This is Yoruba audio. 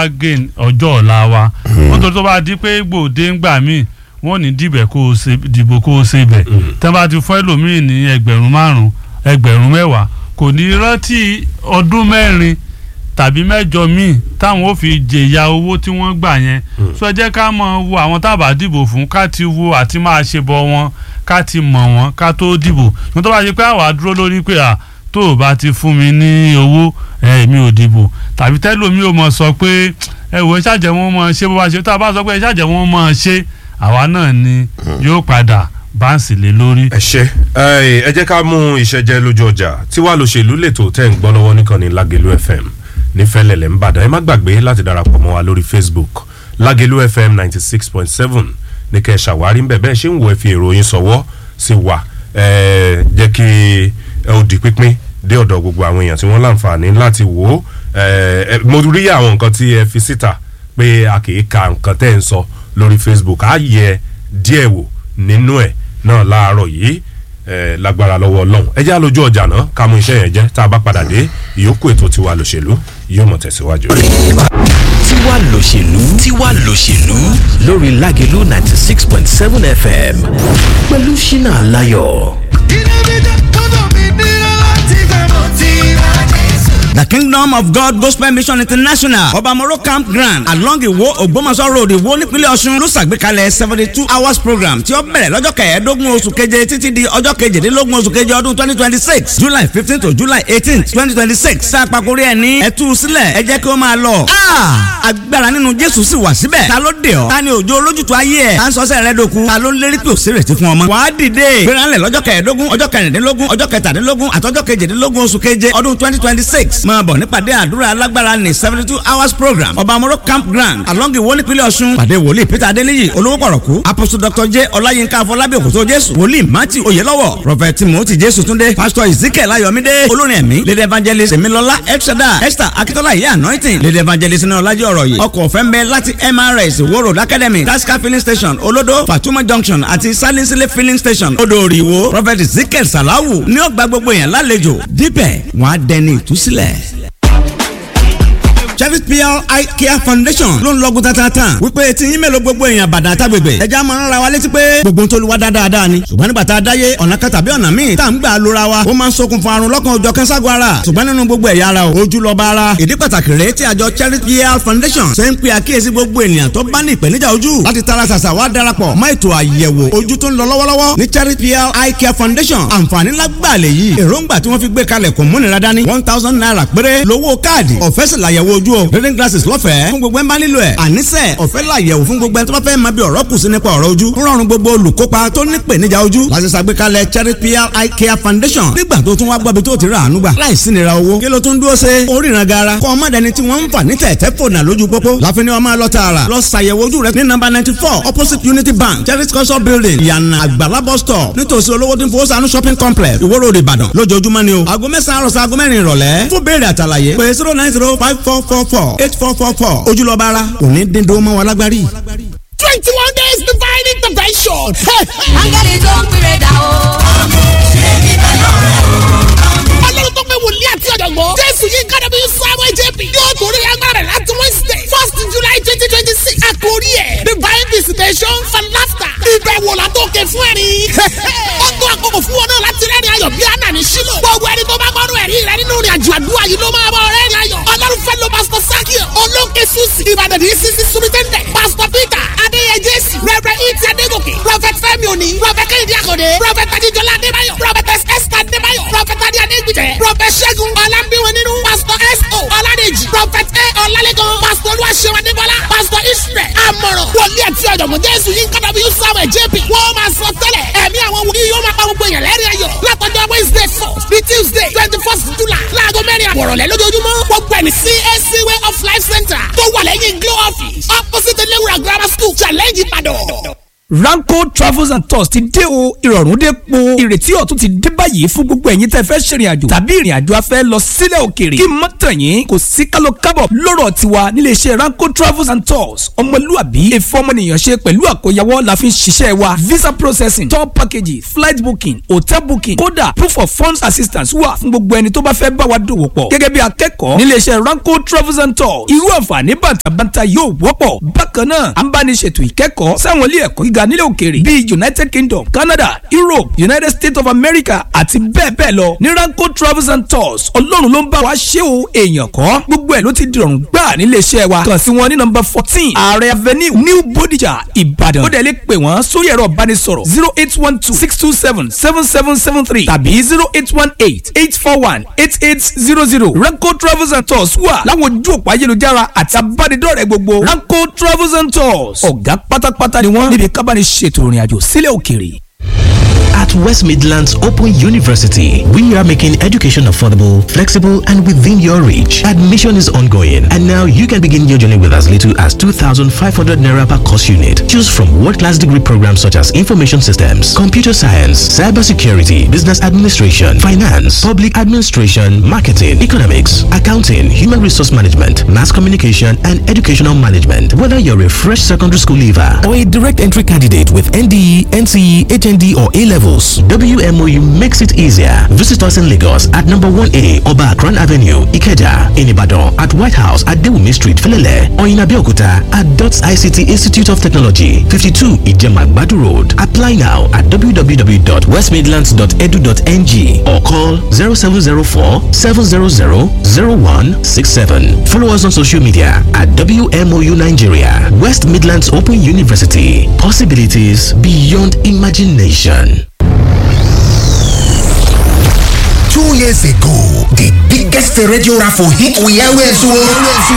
wá gain ọjọ́ ọ̀la wa nítorí tó bá di pé gbòde ń gbà míì wọ́n ní dìbẹ̀ kó o ṣe dìbò kó o ṣe bẹ̀ tẹ́ bá ti fún ẹlòmíì ní ẹgbẹ̀rún márùn ẹgbẹ̀rún mẹ́wàá kò ní rántí ọdún mẹ́rin tàbí mẹ́jọ míì táwọn ò fi jèyà owó tí wọ́n gbà yẹn sọ jẹ́ ká mọ̀ wo àwọn tábà dìbò fún ká ti wo àti máa ṣe bọ wọn ká ti mọ̀ wọ́n ká tó dìbò ní tó bá ṣe pé àwa dúró lórí pé à tó o bá ti fún mi ní owó èmi ò dìbò tàbí tẹ́lómi ò mọ̀ sọ pé ẹ wò ẹ ṣàjẹ́ wọn mọ̀ ṣe bó bá ṣe tá a bá sọ pé ẹ ṣàjẹ́ wọn mọ̀ ṣe àwa náà ni yóò padà báǹsì lé lórí. ẹ ṣe ẹ jẹ́ ká mú ìṣẹ́jẹ́ lójú ọjà tí wàá lòṣèlú lètò tẹ́ ń gbọ́ lọ́wọ́ nìkànnì Lágelú FM ní fẹ́lẹ́lẹ̀ ń bàdàn ẹ má gbàgbé láti darapọ̀ mọ́ wa lórí Facebook Lágelú FM ninety six point seven ní kẹ́ ẹ ṣàwárí ń bẹ̀ bẹ́ẹ̀ ṣé ń wo ẹ fi èrò yín sọ̀wọ́ sí wa ẹ jẹ́ kí ẹ ó di pínpín dé ọ̀dọ̀ gbogbo àwọn èèyàn tí wọ́n láǹfààní láti wò ó mo rí àwọn nǹkan tí ẹ fi síta pé a kì í ka nǹkan tẹ́ ẹ ń sọ lórí Facebook á yẹ díẹ̀ wò nínú ẹ̀ náà láàárọ̀ yìí lágbára lọ́wọ́ ọlọ́run ẹ jẹ́ àlójú ọjà náà ká mú iṣẹ́ yẹn jẹ́ tá a bá padà dé ìyókù ètò tiwa lòṣèlú yóò mọ̀ tẹ̀síwájú. tiwa lòṣèlú tiwa lòṣèlú lórí Lágelú ninety six point seven FM pẹ̀lú Ṣínà Aláyọ̀. The Kingdom of God Gospel Mission International Obamoro Campground along Iwo Ogbomoso Road Iwo nípínlẹ̀ Ọ̀ṣun ló ṣàgbékalẹ̀ seventy two hours program tí ó bẹ̀rẹ̀ lọ́jọ́ kẹẹ̀ẹ́dógún oṣù keje títí di ọjọ́ kejìdínlógún oṣù keje ọdún twenty twenty six July fifteen to July eighteen twenty twenty six sàpàkórí ẹ̀ ní ẹ̀tú sílẹ̀ ẹ jẹ́ kí ó máa lọ. agbára nínú Jésù sì wà síbẹ̀ ta ló dé ọ ta ni òjò olójútu ayé ẹ̀ ta ń sọ́sẹ̀ rẹ dòkun ta ló ń lérí pé òsèrèsí fún ọmọ. wàá dìde gbéranlẹ̀ lọ́jọ́ kẹẹ̀ẹ́dógún ọjọ́ kẹrìndínlógún ọjọ́ kẹtàdínlógún àtọ́jọ́ kejìdínlógún oṣù keje ọdún twenty twenty six máa bọ̀ nípàdé àdúrà alágbára ní seventy two hours program ọba amoro campground along iwo nípínlẹ̀ ọ̀ṣun pàdé wòlíì peter adéníyì olówó pọ̀rọ̀kú apostle dr j ọláyínká afọlábí òkòtó jésù wòlíì matthew oyelọ́wọ̀ prophet timothy jésù túndé pastor ezekiel ayọ̀mídé olórin ẹ̀mí lady evangelist emilọlá elshada esther akitola iye anointing lady evangelist ní ọlájọ́ ọ̀rọ̀ yìí ọkọ̀ ọ̀fẹ́ ń bẹ láti mrs wo road academy tasca filling station olodo fatuma junction àti salinsile filling station odò òrìwó prophet ezekiel salawu ní ọgbà gbogbo yẹn lálejò dípẹ̀ wọ́n á dẹni ìtúsílẹ̀ Chevy PR Eye Care Foundation ló ń lọ́gùn tatata wípé tí yín mélòó gbogbo èèyàn bàdà àtàgbègbè ẹja máa ń ra wa létí pé gbogbo tó lu wa dáadáa ni ṣùgbọ́n nígbà tá a dáyé ọ̀nà kan tàbí ọ̀nà míì tá à ń gbà lóra wa ó máa ń ṣokùnfà àrùn lọ́kàn òjọ̀ kẹ́ńságun ara ṣùgbọ́n nínú gbogbo ẹ̀yà ara ojú lọ́ba ara ìdí pàtàkì rèé tí àjọ Chevy PR Foundation ṣe ń pe àkíyèsí gbogbo ènìyàn tó bá ní ìpèníjà ojú láti tara ṣàṣà wá darapọ̀ mọ́ ètò àyẹ̀wò ojú tó ń lọ lọ́wọ́lọ́wọ́ ní Chevy PR Eye Care Foundation àǹfààní lágbàlẹ̀ yìí èròǹgbà tí wọ́n fi gbé kalẹ̀ kò múnira dání one thousand naira péré lówó káàdì ọ̀fẹ́ sì làyẹ̀wò ojú o reading glasses lọ́fẹ̀ẹ́ fún gbogbo ẹ̀ ń bá nílò ẹ̀ àníṣe ọ̀fẹ́ làyẹ̀wò fún gbogbo ẹ̀ tó bá fẹ́ máa bí ọ̀rọ̀ kù sí nípa ọ̀rọ̀ ojú ń rọrùn gbogbo olùkópa tó ní ìpèníjà ojú láti ṣàgbékalẹ̀ Cherry PR Eye Care Foundation nígbà tó tún wá gbọ́bi tó ti rà àánú gbà láìsí nira owó kí ló tún dúró ṣe oríran gara kọ́ ọmọ dẹni tí wọ́n ń fà ní tẹ̀tẹ̀ fònà lójú pópó láfin ni wọ́n máa lọ tààrà lọ ṣàyẹ̀wò ojú rẹ ní nọ́mbà ninety four opposite Unity Bank Cherry culture building ìyànà àgbàlá bus stop nítòsí olówó tí ń fowó sànú shopping complex Ìwó Road Ìbàdàn lójoojúmọ́ ni o aago mẹ́sàn-án àròsọ aago mẹ́rin ìrọ̀lẹ́ fún béèrè àtàlàyé pé zero nine zero five four four four eight four four four ojúlọ́ba ara kò ní dín dó mọ́ wa lágbárí. twenty one days divine intervention. áńgẹ́lì tó ń pèrè dà o. ọlọ́run tó pé wòlíì àti ọ̀jọ̀gbọ́n jésù yìí kára bí sáwọ́ jp yóò torí agbára rẹ̀ láti wednesday first july twenty twenty six àkórí ẹ̀ divine visitation for laughter ìbẹ̀wò látòkè fún ẹ̀rín. ó tó àkókò fún wọn náà láti rẹ́rìn ayọ̀ bí àná ní sílò gbogbo ẹni tó bá gbọ́dọ̀ ẹ̀rí rẹ nínú ìrìn àjò àdúrà yìí ló máa bọ̀ rẹ́rìn ayọ̀ ọlọ́run fẹ́ lo pastor sakio olóńkè susi ìbàdàn ní sisi sumitẹ́ndẹ̀ pastor peter adéyẹ jésì rẹ́rẹ́ ìtì adégòkè prophet fẹ́mi òní prophet kẹ́hìndé àkọ́dé prophet adéjọlá adébáyọ̀ prophet esther adébáyọ̀ prophet adé adégbìtẹ́ prophet ṣẹ́gun ọlámbíwọ̀n nínú pastor s.o. ọládèjì prophet a Ranko Travels and Tours ti dé o ìrọ̀rùn dé po ìrètí ọ̀tun ti dé báyìí fún gbogbo ẹ̀yin tẹ́ fẹ́ ṣèrìn àjò tàbí ìrìn àjò afẹ́ lọ sílẹ̀ òkèèrè kí mọ́ tàn yín kò sí kálọ kábọ̀ lọ́rọ̀ tiwa nílé iṣẹ́ Ranko Travels and Tours ọmọlúàbí èfọ́ ọmọnìyàn ṣe pẹ̀lú àkóyawọ́ la fi ń ṣiṣẹ́ wa visa processing tour packages flight booking hotel booking kódà proof of funds assistance wà fún gbogbo ẹni tó bá fẹ́ bá wa dòwò pọ̀ gẹ́gẹ́ bí akẹ́kọ̀ọ́ nílé iṣẹ́ Ranko Travels and Tours irú àǹfààní bàtàbàtà yóò wọ́pọ̀ bákan náà à ń bá ní ṣètò ìkẹ́kọ̀ọ́ sáwọn ilé ẹ̀kọ́ gíga nílẹ̀ òkèèrè bíi United Kingdom Canada Europe United States of America àti bẹ́ẹ̀ bẹ́ẹ̀ lọ ní Ranko Travels and Tours ọlọ́run ló ń bá wa ṣe o èèyàn kọ́ gbogbo ẹ̀ ló ti dìrọ̀rùn gbà nílé iṣẹ́ wa kàn sí wọn ní nọ́mbà fourteen Ààrẹ Avenue New Bodija Ìbàdàn ó dẹ̀ lè pè wọ́n sórí ẹ̀rọ ìbánisọ̀rọ̀ zero eight one two six two seven seven seven seven three tàbí zero eight one eight eight four one eight eight zero zero Ranko Travels and Tours wà láwọn ojú òpó ayélujára àti abánidọ́rẹ̀ẹ́ gbogbo Ranko Travels and Tours ọ̀gá pátápátá ni wọ́n níbi kábàánì ṣètò ìrìn àjò sílẹ̀ òkèèrè. At West Midlands Open University, we are making education affordable, flexible, and within your reach. Admission is ongoing, and now you can begin your journey with as little as 2,500 naira per course unit. Choose from world-class degree programs such as information systems, computer science, cybersecurity, business administration, finance, public administration, marketing, economics, accounting, human resource management, mass communication, and educational management. Whether you're a fresh secondary school leaver or a direct entry candidate with NDE, NCE, HND, or A levels, WMOU makes it easier. Visit us in Lagos at number 1A Oba Akran Avenue, Ikeja, in Ibadan, at White House at Dewumi Street, Felele, or in Abeokuta at DOTS ICT Institute of Technology, 52 Ijemagbadu Road. Apply now at www.westmidlands.edu.ng or call 0704 700 0167. Follow us on social media at WMOU Nigeria, West Midlands Open University. Possibilities beyond imagination. Two years ago, the biggest radio raffle hit we always won.